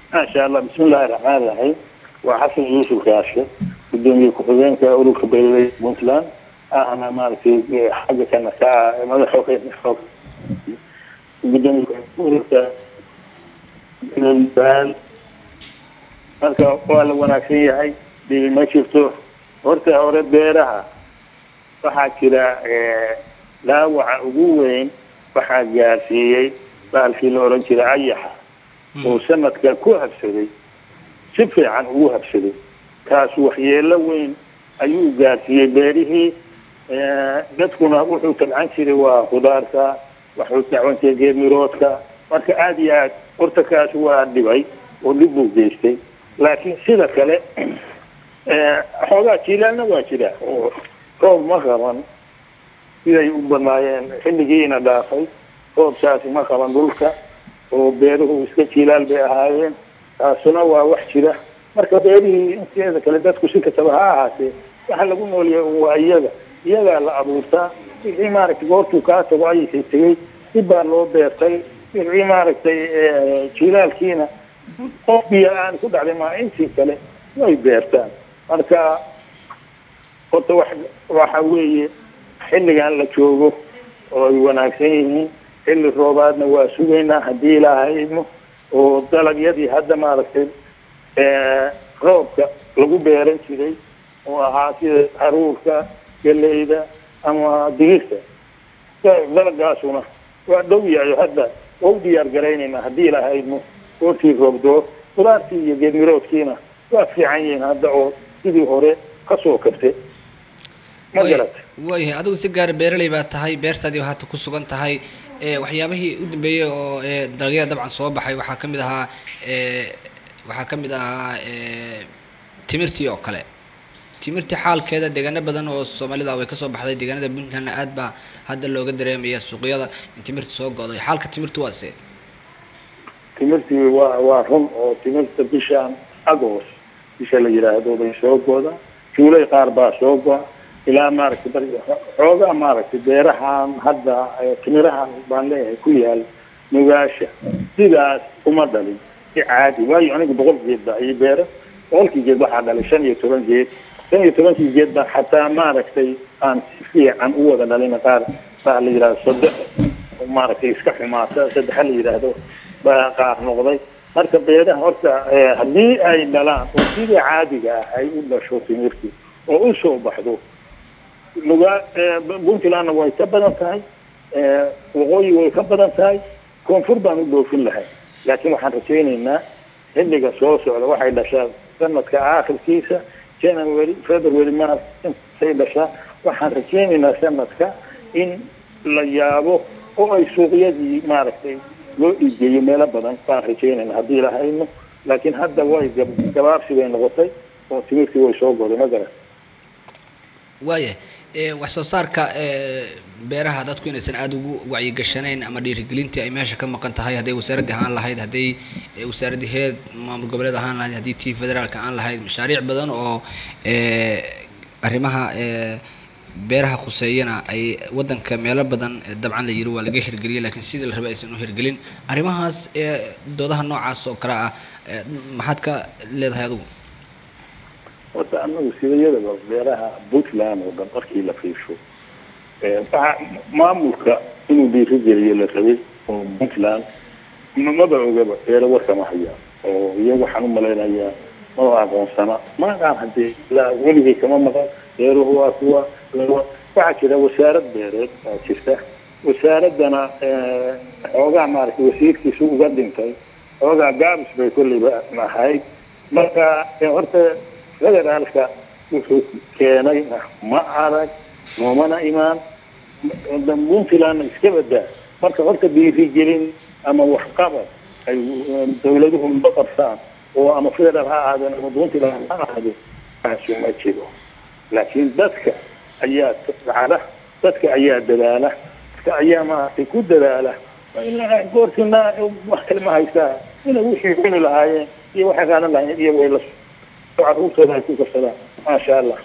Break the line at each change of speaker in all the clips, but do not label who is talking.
maasha allah bismillahi raxmaan raxiim waa xasan yuusuf kaashe gudoomiye ku-xigeenka ururka beeraley puntland ahna maaragtay xagga kana ka ah madaxa xoog gudoomiye ururka beeraleydaal marka waa la wanaagsan yahay dhibi ma jirto horta hore beeraha waxaa jira dhaawaca ugu weyn waxaa gaarsiiyey baalkii la oran jiray ayaxa oo sanadka ku habsaday si fiican ugu habsaday kaas waxyeelo weyn ayuu gaarsiiyey beerihii dadkuna wuxuu tabcan jiray waa khudaarta waxuu dacwan jiray geedmiroodka marka aada iyo aad horta kaas waa dhibay oo dhib buu geystay laakiin sida kale xoogaa jiilaalna waa jira oo roob ma qaban siday u badnaayeen xilligiina dhaafay roobkaasi ma qaban dhulka oo beeruhu iska jiilaal bay ahaayeen taasuna waa wax jira marka beerihii inteeda kale dadku si kastaba ha ahaatee waxa lagu noolyahay waa iyaga iyagaa la abuurtaa wixii maaragtay goortuu kaa tago ayasay tegey dib baa loo beertay wixii maaragtay jiilaalkiina qof biyo aan ku dhacday maa intii kale way beertaan marka horta wax waxa weeye xilligan la joogo oo ay wanaagsan yihiin xilli roobaadna waa sugaynaa haddii ilaahay idmo oo dalagyadii hadda maaragtay roobka lagu beeran jiray oo ahaa sida haruurka galeyda ama digirta dalagaasuna waa dhow yahay hadda waa u diyaar garaynaynaa haddii ilaahay idmo goortii roobdoo qudaartii iyo geedmiroodkiina waa fiican yihiin hadda oo sidii hore kasoo kabtay ma garata
waayahay adigu si gaara beeraley baa tahay beertaadii haata ku sugan tahay waxyaabihii u dambeeyey oo dalagyada dabcan soo baxay waxaa ka mid ahaa waxaa ka mid ahaa timirtii oo kale timirtii xaalkeeda deegaano badan oo soomaalida way kasoo baxday deegaanada puntlandna aad baa hadda looga dareemaya suuqyada in timirta soo go'day xaalka timirtu waa see
timirtii waa waa run oo timirta bishaan agost bisha la yidhaahdo bay soo goda juulay qaar baa soo go'a ilaa maaragtay bar xoogaa maaragtay beerahan hadda timirahan baan leeyahay ku yaal nugaasha sidaas uma dhalin si caadi waayo anigu boqol geed baa ii beera boqolkii geed waxaa dhalay shan iyo toban geed shan iyo tobankii geed baa xataa maaragtay aan si fiican u wada dhalin qaar baa la yidhahdo saddex maaragtay iska xumaata saddexa la yidhaahdo baa qaar noqday marka beeraha horta haddii ay dhalaan oo sidii caadiga ah ay u dhasho timirtii oo u soo baxdo nugaa puntlandna way ka badan tahay waqooyi way ka badan tahay koonfur baan u dhoofin lahay laakiin waxaan rajaynaynaa xilliga soo socda waxay dhashaa sanadka aakhirkiisa january february march intay dhashaa waxaan rajaynaynaa sanadka in la yaabo oo ay suuqyadii maaragtay loo iigeeyo meelo badan baan rajaynayna haddii lahayno laakiin hadda way gabaabsi bay noqotay oo timirtii way soo goday ma garan
waaya wax soo saarka beeraha dadku inaysan aada ugu wacyigashanayn ama dhiirigelintii ay meesha ka maqan tahay hadday wasaaraddii ahaan lahayd hadday wasaaraddii heed maamul goboleed ahaan lahayd haddii tii federaalka aan lahayd mashaariic badan oo arrimaha beeraha khuseeyana ay waddanka meelo badan dabcan la yiri waa laga hirgeliyay laakiin sidii la rabay aysan u hirgelin arrimahaas doodaha noocaas oo kale ah maxaad ka leedahay adigu
horta anagu sidayadaba beeraha puntland oo dhan markii la fiirsho waxa maamulka inuu dhiirigeliyo la rabay oo puntland maba ogaba beero warkama haya oo iyaga waxaan u malaynayaa maba aqoonsana maaqaan haddii ilaa weligay kama maqan beeruhu waa kuwa waxaa jira wasaarad beereed baa jirta wasaaraddana xoogaa maaragtay wasiirkiisu uga dhintay xoogaa gaabis bay kolleyba ahayd marka horta federaalka wuxuu keenay ma arag noomana imaan puntlandna iska badaa marka horta dhiirigelin ama waxqabad ay dawladuhu ma qabsaan oo ama federaal ha ahaadeen ama puntland ha ahaadeen kaasu ma jiro laakiin dadka ayaa dacala dadka ayaa dadaala dadka ayaa maaragtay ku dadaala ilaa goortina wax kale ma haystaa inay wixii cuni lahaayeen iyo waxay qaadan lahaayeen iyago ay la caruurtooda ay ku karsadaan maasha allah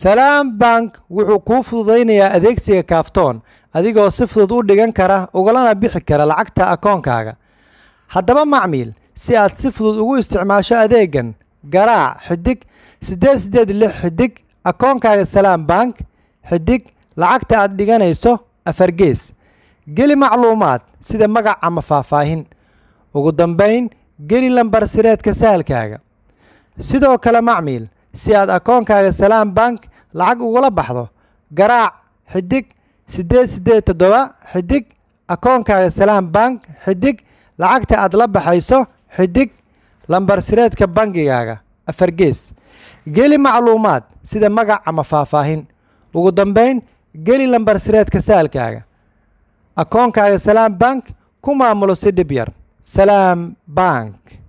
salaam bank wuxuu kuu fududaynayaa adeegsiga kaaftoon adigoo si fudud u dhigan kara ugalana bixi kara lacagta akoonkaaga haddaba macmiil si aad si fudud ugu isticmaasho adeegan garaac xidig siddeed siddeed lix xidig akoonkaaga salaam bank xidig lacagta aad dhiganayso afargees geli macluumaad sida magac ama faahfaahin ugu dambayn geli lambar sireedka sahalkaaga sidoo kale macmiil si aad akoonkaaga salaam bank lacag ugula baxdo garaac xidig siddeed siddeed toddoba xidig akoonkaaga salaam bank xidig lacagta aad la baxayso xidig lambar sireedka bangigaaga afargees geli macluumaad sida magac ama faahfaahin ugu dambayn geli lambar sireedka saalkaaga akoonkaaga salaam bank ku maamulo si dhib yar salaam bank